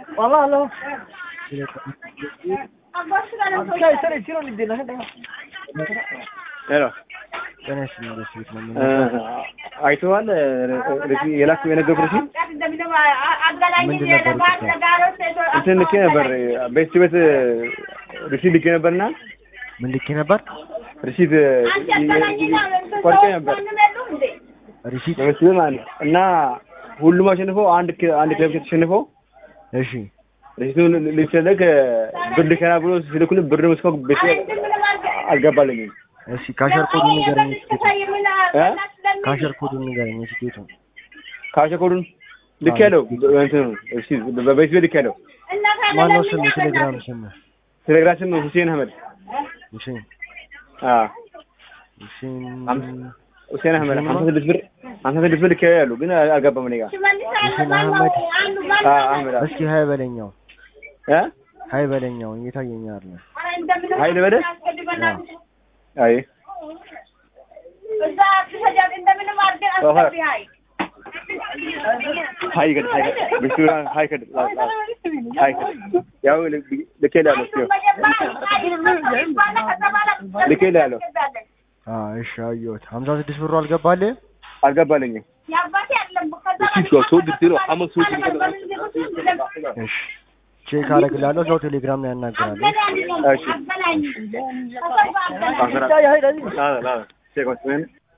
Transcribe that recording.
Wala Sai sai siro ni dina hada. ሄሎ ጤና ይስጥልኝ ደስ ቤት ነው እ፣ አይተዋል የላክ የነገርኩ ርሲ ምንድን ነበር እንትን ልኬ ነበር ቤት ቤት ሪሲት ልኬ ነበርና ምን ልኬ ነበር ሪሲት ቆርጬ ነበር ሪሲት ለመስሎ ማለት ነው እና ሁሉም አሸንፈው አንድ ክ- አንድ ክለብ ተሸንፈው እሺ ሪሲቱን ልትሰለክ ብር ልከና ብሎ ሲልኩልን ብር መስኮ ቤት አልገባልኝም እሺ ካሸር ኮዱን ንገረኝ ትኬቱ እ? ካሸር ኮዱን ንገረኝ ትኬቱ ካሸኮዱን ልክ ያለው እንትኑ ሪሲት በቤት ቤት ልክ ያለው ማነው ስም የቴሌግራም ስም ቴሌግራም ስም ሁሴን አህመድ ሁሴን አ ሁሴን ሁሴን አህመድ ሀምሳ ስድስት ብር ሀምሳ ስድስት ብር ልክ ያሉ ግን አልገባም እኔ ጋር ሁሴን አህመድ አ አህመድ እስኪ ሀይ በለኛው እ ሀይ በለኛው እየታየኝ አይደለም ሀይል በደ አይ ሀይ ከድ ሀይ ከድ ብቻ ሀይ ከድ ሀይ ከድ ያው ልክ ያለው ልክ ያለው አ እሺ አየሁት ሀምሳ ስድስት ብሩ አልገባልህ አልገባልኝም እሺ ቼክ አደርግልሃለሁ እዛው ቴሌግራም ላይ ያናግራለሁ እሺ Sai hai dai. ላ ላ ቼክ ወስደን